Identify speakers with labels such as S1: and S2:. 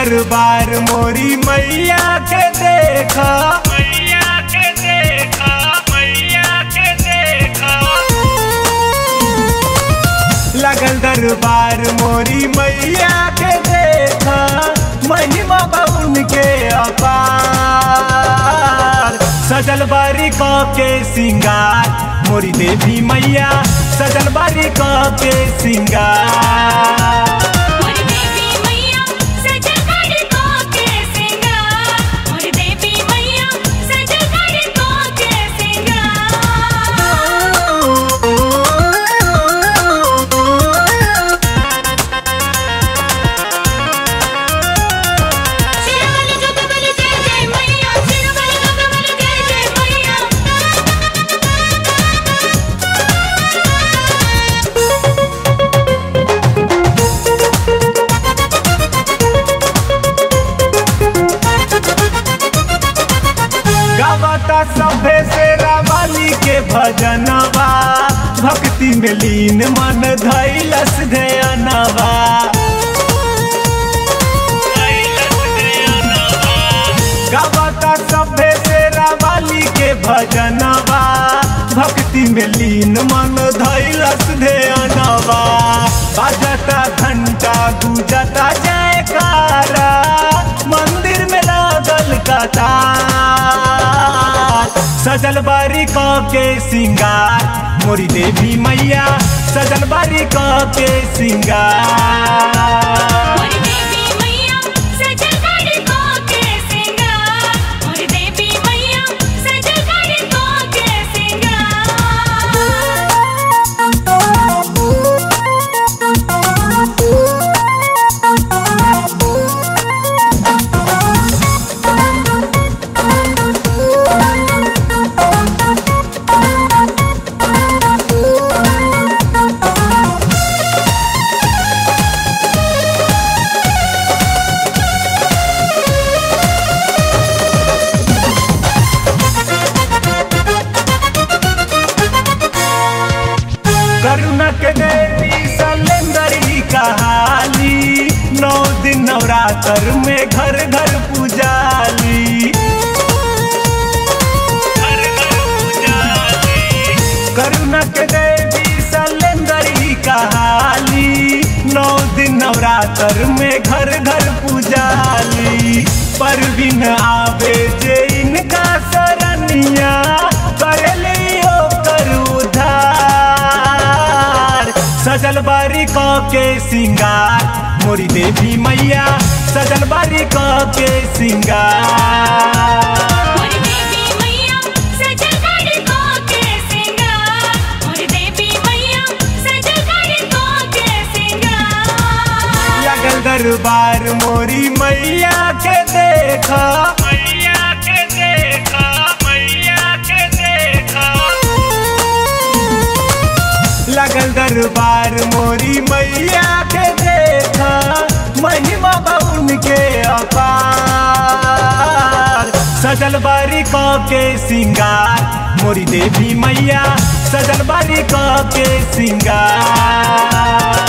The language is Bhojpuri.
S1: दरबार मोरी मैया के देखा
S2: मैया के देखा मैया के देखा
S1: लगल दरबार मोरी मैया के देखा महिमा बउन के अपार सजल बारी क के सिंगार मोरी देवी मैया सजल बारी क के सिंगार
S3: मोर देवी मैया सजल कर को के सिंगार मोर देवी मैया सजल कर को के सिंगार शिरवल गगवल जय जय मैया शिरवल गगवल जय जय मैया
S1: गावता सभे से रावाली के भजनवा भक्ति में लीन मन धैलस ध्यानवा गावता सभे से रावाली के भजनवा भक्ति में लीन मन धैलस ध्यानवा बाजता घंटा गुजता जयकारा मंदिर में लागल कतार सजल बारी क के सिंगार मोरी देवी मैया सजल बारी क के सिंगार
S3: मोर देवी मैया सजल कर को के सिंगार मोर देवी मैया सजल कर को के
S1: करुणक देवी सलेंदरी कहाली नौ दिन नवरात्र में घर घर पूजाली करुणक देवी सलेंदरी कहाली नौ दिन नवरात्र में घर घर पूजाली परवीन आवे जे इनका सरनिया करली ओकर उधार सजल बारी क के सिंगार मोरी देवी मैया सजल बारी क के सिंगार
S3: मोर देवी मैया सजल कर को के सिंगार मोर देवी मैया सजल कर को के सिंगार
S1: लगल दरबार मोरी मैया के देखा
S2: मैया के देखा मैया के देखा
S1: लगल दरबार मोरी मैया के देखा महिमा बउन के अपार सजल बारी क के सिंगार मोरी देवी मैया सजल बारी क के सिंगार